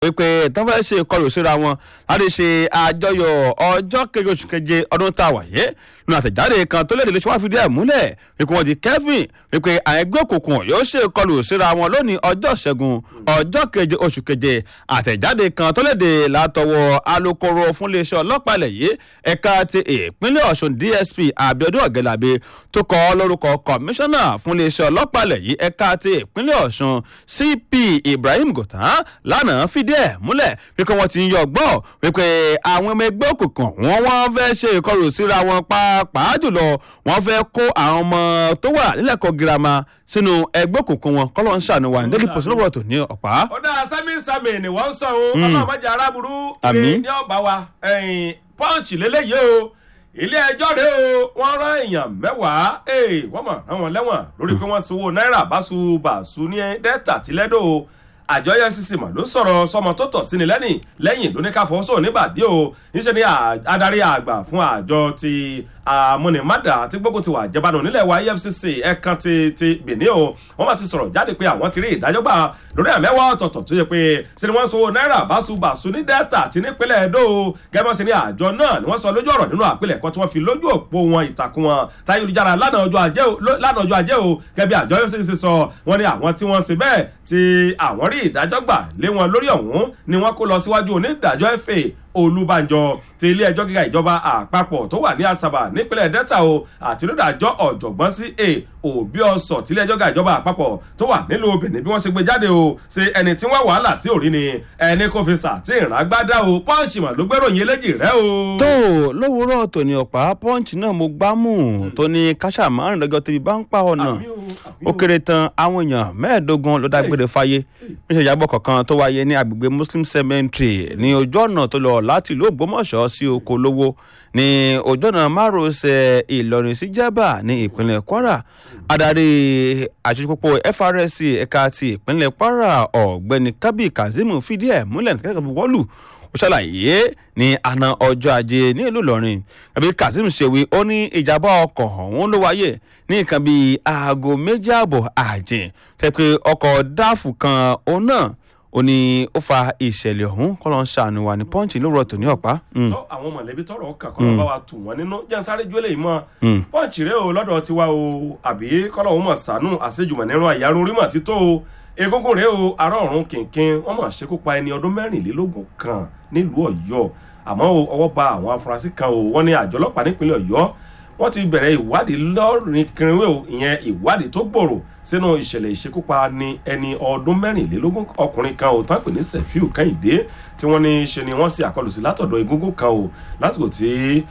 wípé tán fẹ́ ṣe ìkọlù síra wọn láti ṣe àjọyọ̀ ọjọ́ keje oṣù keje ọdún tá a wà yé nínú àtẹ̀jáde kan tó léde lóṣù wá fìdí ẹ̀ múlẹ̀ wípé wọ́n di kevin wípé àwọn ẹgbẹ́ òkùnkùn yóò ṣe ìkọlù síra wọn lónìí ọjọ́ ṣẹ́gun ọjọ́ keje oṣù keje àtẹ̀jáde kan tó léde látọwọ́ alūkkóró fún iléeṣẹ́ ọlọ́pàá ilẹ̀ yìí ẹ̀ka ti ìpínlẹ̀ ọ̀ṣun dsp abiodun ọ̀gẹ́làbẹ tó kọ́ lórúkọ kọmíṣánná fún iléeṣẹ́ ọlọ́pàá ilẹ̀ yìí ẹ̀ka ti ìpínlẹ̀ ọ̀ṣun cp ibrahim gòtán lánàá fìdí ẹ̀ múlẹ̀ wípé wọ́n ti ń yọ gbọ́ wípé àwọn ọmọ ẹgbẹ́ òkùnkùn wọn wọ́n fẹ́ ṣe ìkọlù síra wọn pàápàá jùlọ wọ́n fẹ́ kó àwọn ọmọ tó wà nílẹ̀kọ̀ girama sínú ẹgbẹ́ òkùnkùn wọn kọ́lọ́ ń ṣàánú wa ní daily post lọ́wọ́ tó ní ọ̀pá. ó dáa sami sami ni wọ́n ń sọ o ọlọ́run mọ̀jà aráburú Àmín. ilé ní ọba wa pọ́ǹchì lélẹ́yìí o ilé ẹjọ́ rẹ o wọ́n rán èèyàn mẹ́wàá ee, wọ́n mọ̀ rán wọn lẹ́wọ̀n lórí pé wọ́n sanwó náírà báṣubàṣu ní dẹ́ta tìlẹ́dọ̀ o àjọ efcc mà ló sọ̀rọ̀ sọmọ tó tọ̀ sí ni lẹ́yìn lẹ́yìn ló ní ká fọwọ́sọ̀ níbàdí o níṣẹ́ ni à- adarí àgbà fún àjọ ti amúnimádà tí gbógun ti wà jẹbanu nílẹ̀ wa efcc ẹ̀kan ti ti benin o wọ́n máa ti sọ̀rọ̀ jáde pé àwọn ti rí ìdájọ́ gbà lórí àmẹ́wàá ọ̀tọ̀ọ̀tọ̀ tó yẹ pé ṣe ni wọ́n so náírà báṣubàṣu ní delta àti nípínlẹ̀ edo o gẹ́gẹ́ sí ni àjọ náà ni wọ́n sọ lójú ọ̀rọ̀ nínú àpilẹ̀kọ tí wọ́n fi lójú òpó wọn ìtàkùn wọn táyélujára lánàá ọjọ́ ajé o ló- lánàá ọjọ́ ajé o gẹ́gẹ́ bí àjọ efcc sọ wọ́n ní àwọn tí wọ́n ṣe bẹ́ẹ̀ tí àwọn rí ìdájọ́ gbà lé wọn lórí ọ̀hún ni wọ́n kó lọ síwájú onídàájọ́ fa olùbànjọ ti ilé ẹjọ́ gíga ìjọba àpapọ̀ tó wà ní asaba nípínlẹ̀ delta o àti onídàájọ́ ọ̀jọ̀gbọ́n sí a òbí ọ̀sọ̀ tí ilé ẹjọ́ gíga ìjọba àpapọ̀ tó wà nílùú benin bí wọ́n ṣe gbé jáde o ṣe ẹni tí wọ́n wàhálà tí ò rí ni ẹni kò fi sàtì ìràgbádá o pọ́ǹsì mà ló gbéròyìn eléjì rẹ o. tó lówùúrọ̀ tòní ọ̀pá pọ́ǹchì náà mo gbámú tó ní káṣá márùn lọ́jọ́ tẹ́bí bá ń pa ọ̀nà Àmì o, àmì ó o. kéré tán àwọn èèyàn mẹ́ẹ̀ẹ́dógún ló dágbére fáyé níṣẹ́ ìyàbọ̀ kọ̀ọ̀kan tó wáyé ní agbègbè muslim cemetery ní ojú ọ̀nà tó lọ láti ìlú ògbómọ̀ṣọ́ sí oko lówó ní ojú ọ̀nà márosẹ̀ ìlọrin sí jẹ́bà ní ìpínlẹ̀ kwara adarí àjọṣepọ̀ frsc ẹ̀ka ti ìpínlẹ̀ kwara ọ̀gbẹ́ni kábí kazeem fìdí ẹ̀ múlẹ̀ ní kẹ́kẹ́ wọ́lù ó ṣàlàyé ní àná ọjọ́ ajé ní ìlú ìlọrin àbí kazeem ṣèwé ó ní ìjàmbá ọkọ̀ ọ̀hún ló wáyé ní nǹkan bíi aago méjì ààbọ̀ àjìn tẹ́ pé ọkọ̀ dáàfù kan òun náà ó ní ó fa ìṣẹ̀lẹ̀ ọ̀hún kọ́ ló ń ṣàánú wa ní pọ́ǹchì lówùrọ̀ tòní ọ̀pá. Mm. tó àwọn mọ̀lẹ́bí tọrọ ọkàn kọ́ ló bá wa tù wọ́n nínú jẹ́ sáré jó lè mọ́ Mm. pọ́ǹchì rẹ o lọ́dọ̀ tiwa o àbí kọ́lọ̀ wọn mọ̀ sànú àṣejùmọ̀ nínú àyàrá orí mọ̀ tító o egungun rẹ o ará ọ̀run kìnkìn wọ́n mọ̀ ṣekú pa ẹni ọdún mẹ́rìnlélógún kan nílùú ọ̀yọ́ àmọ́ o ọwọ́ ba àwọn afurasí kan o wọ́n ní àjọ ọlọ́pàá nípínlẹ̀ ọ̀yọ́ wọ́n ti bẹ̀rẹ̀ ìwádìí lọ́rin kìnìún o ìyẹn ìwádìí tó gbòòrò sínú ìṣẹ̀lẹ̀ ìṣekúpa ní ẹni ọdún mẹ́rìnlélógún ọkùnrin kan ò tán pè ní sefiu kẹ́hìndé tí wọ́n ní ṣe ni wọ́n ṣe àkọlù sí látọ̀dọ̀ egungun kan o lásìkò tí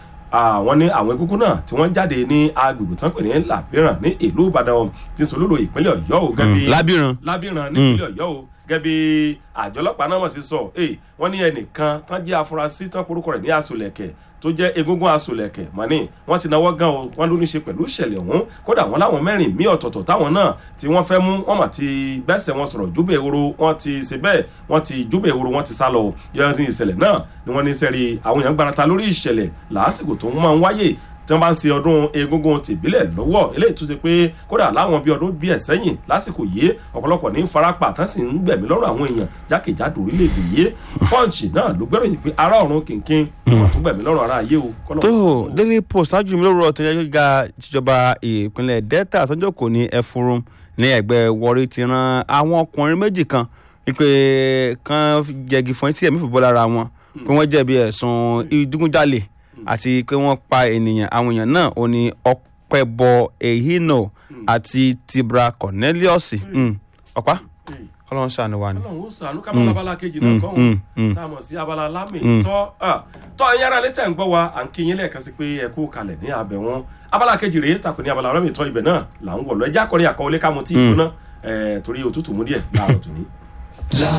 àwọn ní àwọn egungun náà tí wọ́n jáde ní agbègbè tán pè ní làbíràn ní ìlú ìbàdàn tí sòlúlò ìpínlẹ̀ ọ̀yọ́ o gẹ́gẹ́ bí lábìrán lábìrán nípínlẹ̀ ọ̀yọ́ o gẹ́gẹ́ bí àjọ ọlọ́pàá náà mọ̀ sí sọ ẹ̀ wọ́n ní ẹnìkan tán jẹ́ afurasí tán porúkọ rẹ̀ ní asòlẹ̀kẹ̀ tó jẹ́ egungun asòlẹ̀kẹ̀ mọ́ni wọ́n ti náwó gan o wọ́n ló ní ṣe pẹ̀lú ìṣẹ̀lẹ̀ ọ̀hún kódà wọ́n láwọn mẹ́rin mí ọ̀tọ̀ọ̀tọ̀ táwọn náà tí wọ́n fẹ́ mú wọ́n mà ti gbẹ́sẹ̀ wọn sọ̀rọ̀ júbẹ̀ ehoro wọ́n ti ṣe bẹ́ẹ̀ wọ́n ti júbẹ̀ ehoro wọ́n ti sá lọ yọ̀ọ́ ní ìṣẹ̀lẹ̀ náà ni wọ́n ní sẹ́rí àwọn èèyàn gbarata lórí ìṣẹ̀lẹ̀ làásìkò tó máa ń wáyé tí wọ́n bá ń ṣe ọdún egungun tìbílẹ̀ lọ́wọ́ eléyìí tún ṣe pé kódà láwọn bíi ọdún bíi ẹ̀sẹ́yìn lásìkò yìí ọ̀pọ̀lọpọ̀ ní farapa tán sì ń gbẹ̀mí lọ́rùn àwọn èèyàn jákèjádò orílẹ̀-èdè yìí pọ́ǹchì náà ló gbẹ́ròyìn pé ará ọ̀run kìnkìn wọ́n tún gbẹ̀mí lọ́rùn ara ayé o. kọ́lọ́ tó sọ. daily post ṣáájú mi lówùrọ̀ tó yẹ gíga ìjọba ìpínlẹ̀ delta tọ́jọ́ kò ní ẹfurun ní ẹgbẹ́ wọrí ti ran àwọn ọkùnrin méjì kan wípé kan jẹgi fún etí ẹ̀mí fìbọ́ lára wọn pé wọ́n jẹ̀bi ẹ̀sùn ìdígunjalè àti pé wọ́n pa ènìyàn àwọn èèyàn náà ó ní ọpẹ́bọ ehino àti tibra cornelius Mm. ọ̀pá Hey, ọlọ́run ṣàánú wa ni. ọlọ́run ó sànú ká máa abala kejì náà kọ́ mm, mm. ọ́n tá a mọ̀ sí abala lámì tọ́ tọ́ ẹ̀yin ará létẹ̀ ń gbọ́ wa à ń kí yín lẹ́ẹ̀kan sí pé ẹ kú kalẹ̀ ní abẹ wọn abala kejì rèé tàkùn ní abala lámì tọ́ ibẹ̀ náà là ń wọ̀ lọ ẹjẹ́ akọrin àkọwọlé ká mu tí ì gbóná torí òtútù mú díẹ̀ láàárọ̀ tòní.